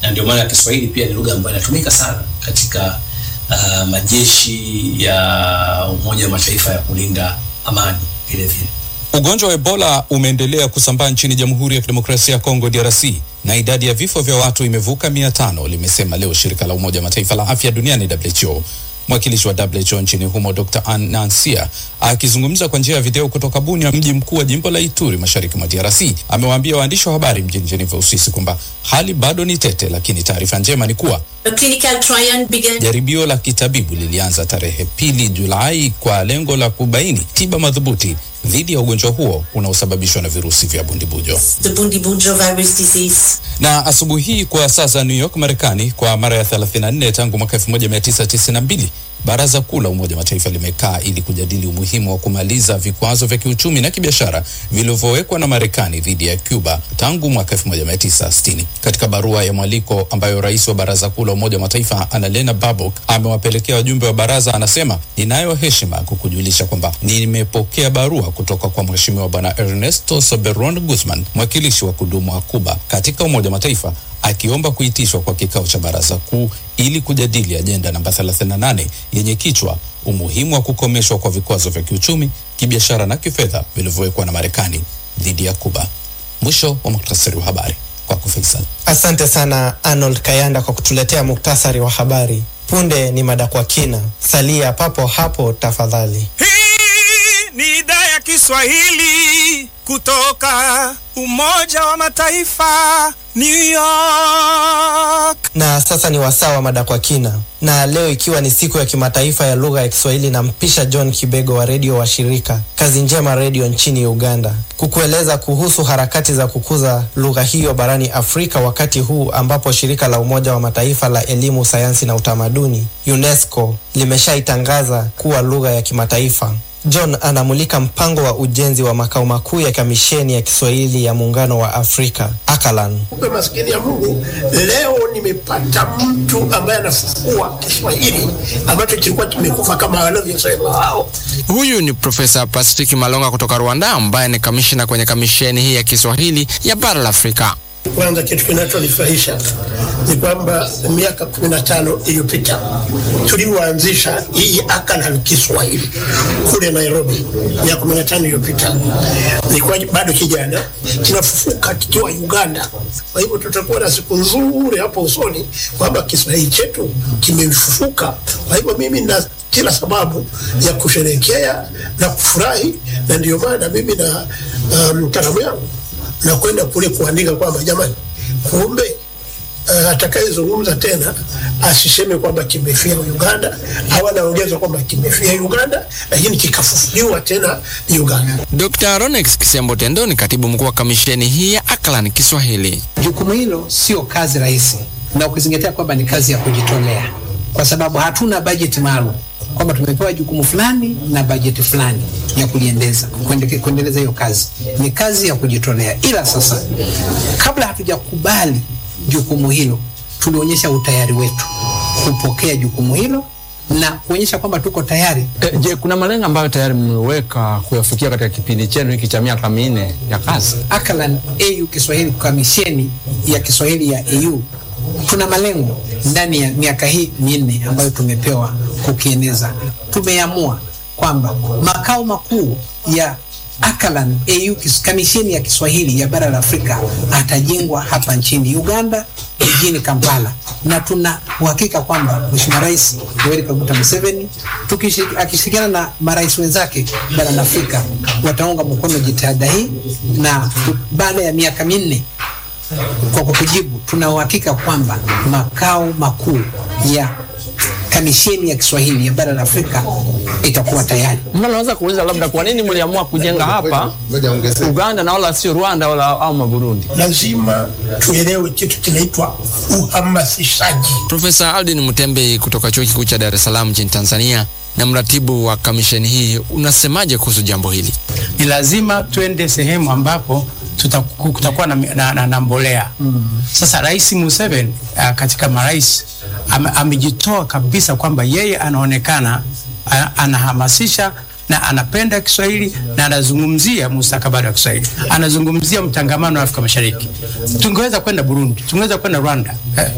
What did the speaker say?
na ndio maana Kiswahili pia ni lugha ambayo inatumika sana katika uh, majeshi ya Umoja wa Mataifa ya kulinda amani vile vile. Ugonjwa wa Ebola umeendelea kusambaa nchini Jamhuri ya Kidemokrasia ya Kongo DRC na idadi ya vifo vya watu imevuka mia tano, limesema leo shirika la Umoja wa Mataifa la afya duniani WHO. Mwakilishi wa WHO nchini humo Dr. Ann Nansia akizungumza kwa njia ya video kutoka Bunia, mji mkuu wa jimbo la Ituri mashariki mwa DRC, amewaambia waandishi wa habari mjini Geneva, Uswisi kwamba hali bado ni tete, lakini taarifa njema ni kuwa A clinical trial began jaribio la kitabibu lilianza tarehe pili Julai kwa lengo la kubaini tiba madhubuti dhidi ya ugonjwa huo unaosababishwa na virusi vya bundibujo. the Bundibugyo virus disease. Na asubuhi hii kwa saa za New York, Marekani, kwa mara ya 34 tangu mwaka 1992 Baraza Kuu la Umoja wa Mataifa limekaa ili kujadili umuhimu wa kumaliza vikwazo vya kiuchumi na kibiashara vilivyowekwa na Marekani dhidi ya Cuba tangu mwaka 1960. Katika barua ya mwaliko ambayo rais wa Baraza Kuu la Umoja wa Mataifa Annalena Baerbock amewapelekea wajumbe wa baraza, anasema ninayo heshima kukujulisha kwamba nimepokea barua kutoka kwa Mheshimiwa Bwana Ernesto Soberon Guzman, mwakilishi wa kudumu wa Cuba katika Umoja wa Mataifa akiomba kuitishwa kwa kikao cha baraza kuu ili kujadili ajenda namba 38 yenye kichwa umuhimu wa kukomeshwa kwa vikwazo vya kiuchumi, kibiashara na kifedha vilivyowekwa na Marekani dhidi ya Kuba. Mwisho wa muktasari wa habari kwako Faisal. Asante sana Arnold Kayanda kwa kutuletea muktasari wa habari. Punde ni mada kwa kina, salia papo hapo tafadhali. Hii ni idhaa ya Kiswahili kutoka Umoja wa Mataifa, New York. Na sasa ni wasaa wa mada kwa kina, na leo ikiwa ni siku ya kimataifa ya lugha ya Kiswahili, na mpisha John Kibego wa redio wa shirika Kazi Njema Redio nchini Uganda kukueleza kuhusu harakati za kukuza lugha hiyo barani Afrika, wakati huu ambapo shirika la Umoja wa Mataifa la elimu, sayansi na utamaduni UNESCO limeshaitangaza kuwa lugha ya kimataifa. John anamulika mpango wa ujenzi wa makao makuu ya kamisheni ya Kiswahili ya Muungano wa Afrika Akalan. Kumbe maskini ya Mungu, leo nimepata mtu ambaye anafufua Kiswahili ambacho kilikuwa kimekufa kama wanavyosema wao. Huyu ni Profesa Patrick Malonga kutoka Rwanda, ambaye ni kamishina kwenye kamisheni hii ya Kiswahili ya bara la Afrika. Kwanza kitu kinachonifurahisha ni kwamba miaka kumi na tano iliyopita tulioanzisha hii Akalan Kiswahili kule Nairobi, miaka kumi na tano iliyopita nilikuwa bado kijana, kinafufuka kikiwa Uganda. Kwa hivyo tutakuwa na siku nzuri hapo usoni kwamba Kiswahili chetu kimefufuka. Kwa hivyo mimi na kila sababu ya kusherehekea na kufurahi, na ndio maana mimi na mtaalamu um, yangu na kwenda kule kuandika kwamba jamani, kumbe uh, atakayezungumza tena asiseme kwamba kimefia Uganda au anaongeza kwamba kimefia Uganda, lakini kikafufuliwa tena Uganda. Dr. Ronex Kisembo Tendo ni katibu mkuu wa kamisheni hii ya Akalan Kiswahili. Jukumu hilo sio kazi rahisi, na ukizingatia kwamba ni kazi ya kujitolea, kwa sababu hatuna bajeti maalum kwamba tumepewa jukumu fulani na bajeti fulani ya kuliendeza kuendeleza hiyo kazi. Ni kazi ya kujitolea, ila sasa, kabla hatujakubali jukumu hilo, tulionyesha utayari wetu kupokea jukumu hilo na kuonyesha kwamba tuko tayari. E, je, kuna malengo ambayo tayari mmeweka kuyafikia katika kipindi chenu hiki cha miaka minne ya kazi? Akalan AU Kiswahili, kamisheni ya Kiswahili ya AU tuna malengo ndani ya miaka hii minne ambayo tumepewa kukieneza. Tumeamua kwamba makao makuu ya Akalan AU kamisheni ya Kiswahili ya bara la Afrika atajengwa hapa nchini Uganda jijini Kampala, na tuna uhakika kwamba Mheshimiwa Rais Yoweri Kaguta Museveni akishirikiana na marais wenzake barani Afrika wataunga mkono jitihada hii, na baada ya miaka minne kwa kukujibu, tuna uhakika kwamba makao makuu ya kamisheni ya Kiswahili ya bara la Afrika itakuwa tayari. Naweza kuuliza labda kwa nini mliamua kujenga hapa Uganda na wala sio Rwanda wala au Burundi? Lazima tuelewe kitu kinaitwa uhamasishaji. Profesa Aldin Mutembe kutoka Chuo Kikuu cha Dar es Salaam nchini Tanzania na mratibu wa kamisheni hii, unasemaje kuhusu jambo hili? Ni lazima twende sehemu ambapo kutakuwa na, na, na, na mbolea mm. Sasa Rais Museveni uh, katika marais am, amejitoa kabisa kwamba yeye anaonekana uh, anahamasisha na anapenda Kiswahili na anazungumzia mustakabali wa Kiswahili, anazungumzia mtangamano wa Afrika Mashariki. Tungeweza kwenda Burundi, tungeweza kwenda Rwanda eh,